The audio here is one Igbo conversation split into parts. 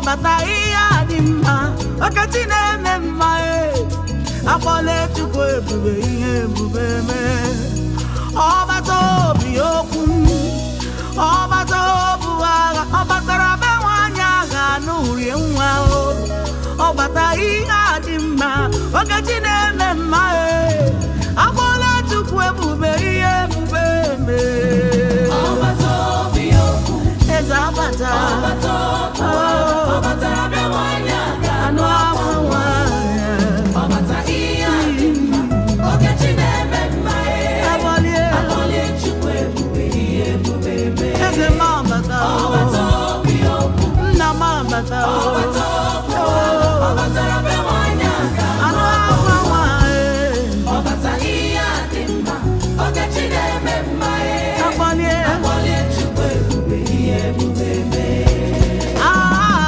ọbata ihe a dị mma ọkachi na-eme mma e akpọla chukwu ebube ihe ebube mee ọbata obi okwu ọbata obu agha ọ batara be nwaanyị agha n'urie nwa o ọbata ihe a dị mma ọkachi na-eme mma e akpọla chukwu ebube ihe ebube mee ọbata obi okwu eze abata ọbata okwu ọbata be nwanyị aga anụ ahụ nwanyị ọbata ihe a dị mma okechi na-eme mma ee Agbalie, akpọlie chukwu ebube ihe ebube mee eze m abata o, ọbata obi okwu nna m abata o, ọbata okwu ọbatara be nwanyị aga anụ ahụ nwanyị ọbata ihe a dị mma okechi na-eme mma ee agbalie, akpọlie chukwu ebube ihe ebube mee ah,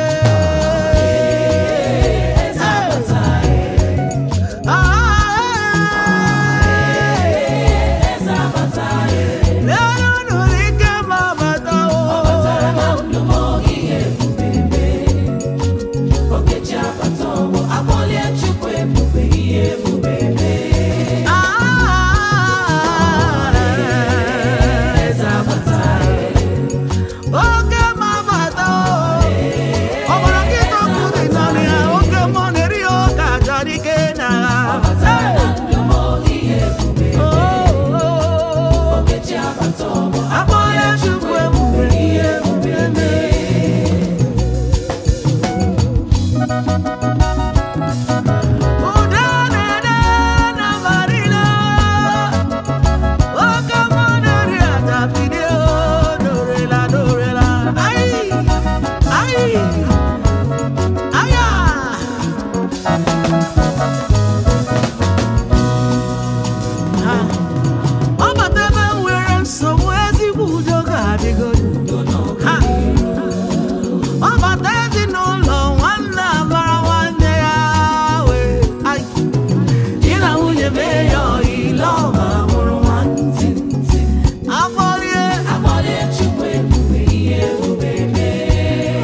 eh, eze abata ah, eze abata elu nụrụ ike m abata o, ọbatara na ndụ m oge ihe ebube mee okechi abata ọgbọ akpọlie chukwu ebube ihe ebube mee ah, eze abata oke m abata o, ọ gbara gị tọpụ dị n'ọnụ ya oke mmụọ na-eri ya ụka chọrọ ike na ọbatara na ndụ m oge ihe ebube Oh, okechi abata ọgbọ akpọla chukwu ebube ihe ebube mee ụda na-ede na marina oke mmụọ na-eri aja bido dorela dorela ai ai aya ha ọ bata ebe m nwere nsogbu ezigbo udo ga-adịgodo ha ọ bata ezinụlọ nwanne amara nwanne ya wee ai di na nwunye mee ya ọyile ọba mụrụ nwantị afọlie akpọlie chukwu ebube ihe ebube mee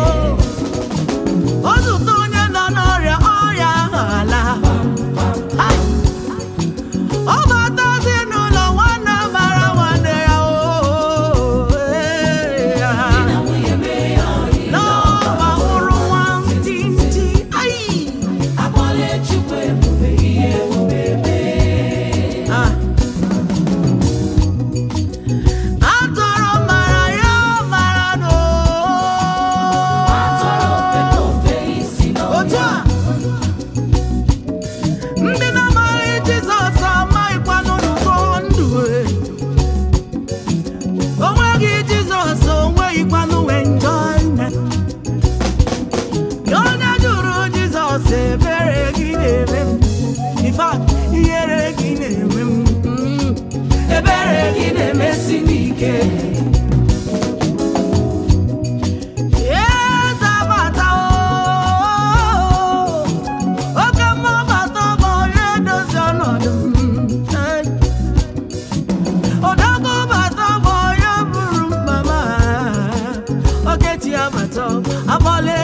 o zụta onye nọ n'ọrịa ọrịa ahụ ala Ai! ọ bata ezinụlọ nwanne mara nwanne ya o ee, ya. na nwunye mee ya ọyị n'ọba mụrụ nwantịntị ai akpọlie chukwu ebube ihe ebube mee Ah. atọrọ mara ya mara no atọrọ ofe n'ofe isi otu n'ọhịa a ndị na-amaghị jizọs amaghịkwanụ n'ụkọ ndụ e. o nweghị jizọs o nweghịkwanụ enjoyment onye jụrụ jizọs ebere gị na-eme m In fact, ihere gị na-eme m Mm. ebere gị na-emesi m ike Eze abata o, oke mmụọ bata bụ onye dozi ọnọdụ m. Eh. Odogwu bata bụ onye buru mkpa m. Okechi abata, abọla